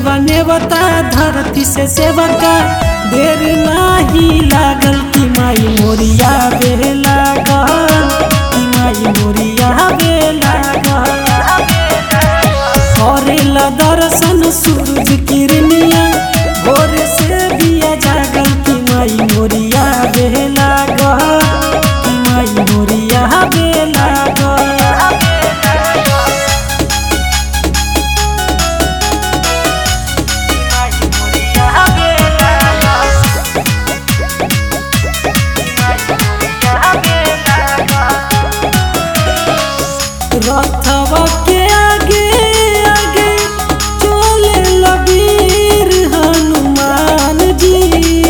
बनेवता धरती से सेवका देर नाही लागल कि माई मोरिया बे लागल कि माई मोरिया बे लागल करेला दर्शन सूरज किरनिया भोर से बिया जागल कि माई मोरिया बे लागल कि माई मोरिया बे लागल रथवा के आगे आगे चले लबीर हनुमान जी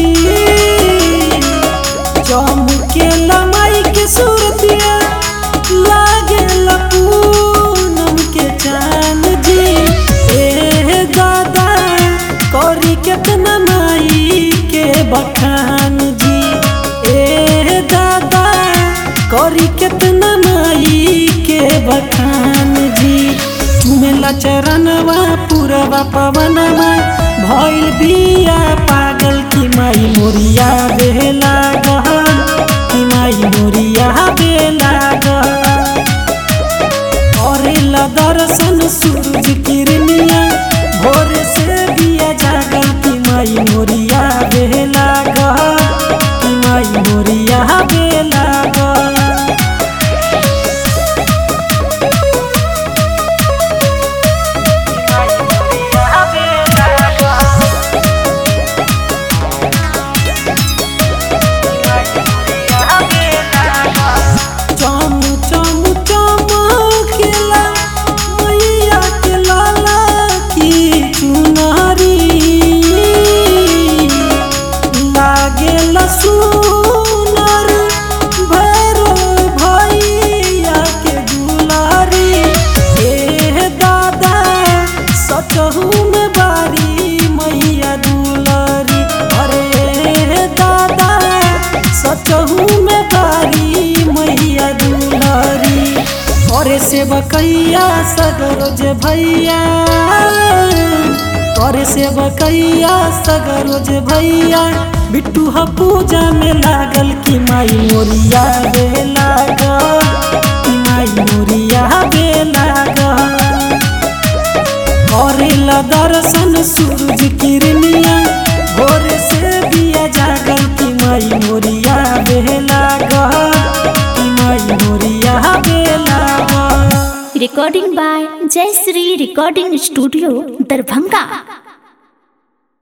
चमके लमाई के सूरतिया लागे पूनम के चान जी ए दादा करी केतना माई के बखान जी ए दादा करी केतना माई के बखान जी चुमेला चरणवा पूरवा पवनवा भइल बिया पागल की माई मोरिया बेला गहन की माई मोरिया बेला गहन करेला दर्शन सूरज किरनिया भोर से बिया जागल की माई मोरिया बेला गहन की माई मोरिया बेला गहन चम चम चमकेला मैया के लाला की चुनरी लागेला सुनर भैरो भैया के दुलारी ए दादा सचहू में बारी मैया दुलारी अरे दादा सचहू में बारी मैया दुलारी करे से बकैया सगरोज भैया करे से बकैया सगरोज भैया बिट्टू ह पूजा में लागल कि माई मोरिया बे लागल कि माई मोरिया बे लागल करेला दर्शन सूरज किरनिया भोर से बिया जागल कि माई मोरिया बेला गहन कि माई मोरिया बेला गहन recording by Jai Sri Recording Studio, Darbhanga.